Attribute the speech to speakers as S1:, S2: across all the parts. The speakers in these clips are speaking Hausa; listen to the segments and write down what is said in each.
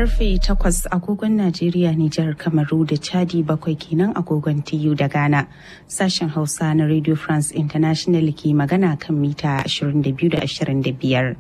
S1: karfe 8 agogon Najeriya, Nijar, Kamaru da Chadi bakwai kenan agogon TU da Ghana. Sashen Hausa na Radio France International ke magana kan mita 22 da 25.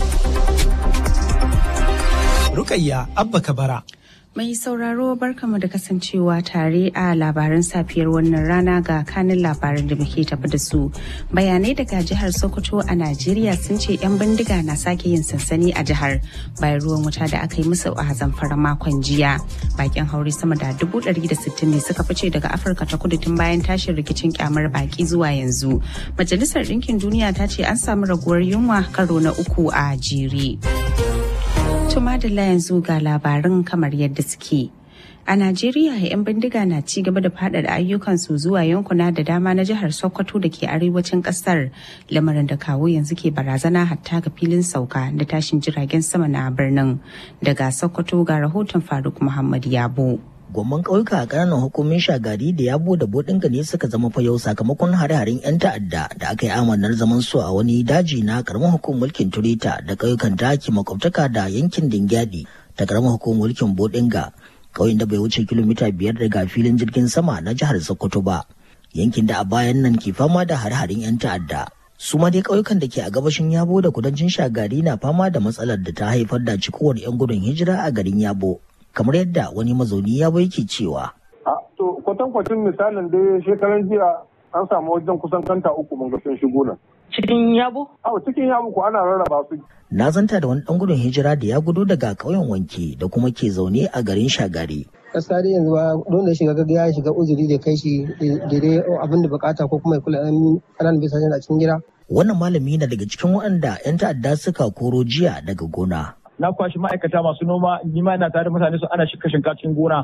S2: Rukayya Abba Kabara.
S1: Mai sauraro barkamu da kasancewa tare a labaran safiyar wannan rana ga kanin labaran da muke tafi da su. Bayanai daga jihar Sokoto a Najeriya sun ce 'yan bindiga na sake yin sansani a jihar bayan ruwan wuta da aka yi musu a zamfara makon jiya. Bakin haure sama da dubu ɗari da sittin ne suka fice daga Afirka ta kudu tun bayan tashin rikicin kyamar baki zuwa yanzu. Majalisar Ɗinkin Duniya ta ce an samu raguwar yunwa karo na uku a jere. Tumadala yanzu ga labarin kamar yadda suke. A Najeriya, 'yan bindiga na ci gaba da faɗaɗa ayyukansu zuwa yankuna da dama na jihar Sokoto da ke arewacin ƙasar, lamarin da kawo yanzu ke barazana hatta ga filin sauka da tashin jiragen sama na birnin. Daga Sokoto ga rahoton Faruk Muhammad Yabo.
S3: gwamman ƙauyuka a ƙananan hukumin shagari da yabo da bodinga ne suka zama fayau sakamakon hare-haren 'yan ta'adda da aka yi amanar zaman su a wani daji na karamar hukumar mulkin turita da ƙauyukan da ke makwabtaka da yankin dingyadi ta karamar hukumar mulkin bodinga ƙauyen da bai wuce kilomita biyar daga filin jirgin sama na jihar sokoto ba yankin da a bayan nan ke fama da hare-haren 'yan ta'adda su ma dai ƙauyukan da ke a gabashin yabo da kudancin shagari na fama da matsalar da ta haifar da cikowar 'yan gudun hijira a garin yabo kamar yadda wani mazauni ya bai ke cewa.
S4: To kwatankwacin misalin dai shekaran jiya an samu wajen kusan kanta uku mun ga sun shigo nan.
S5: Cikin yabo?
S4: Awo cikin yabo ko ana rarraba su.
S3: Na zanta da wani ɗan gudun hijira da ya gudu daga ƙauyen wanke da kuma ke zaune a garin shagari.
S6: Gaskiya dai yanzu ba don da shiga gaga ya shiga uzuri da kai shi daidai abin da bukata ko kuma ya kula ƙananan bisa a cikin gida.
S3: Wannan malami na daga cikin waɗanda 'yan ta'adda suka koro jiya daga gona.
S5: na kwashi ma'aikata masu noma ni ma ina tare mutane su ana shika shinka cikin gona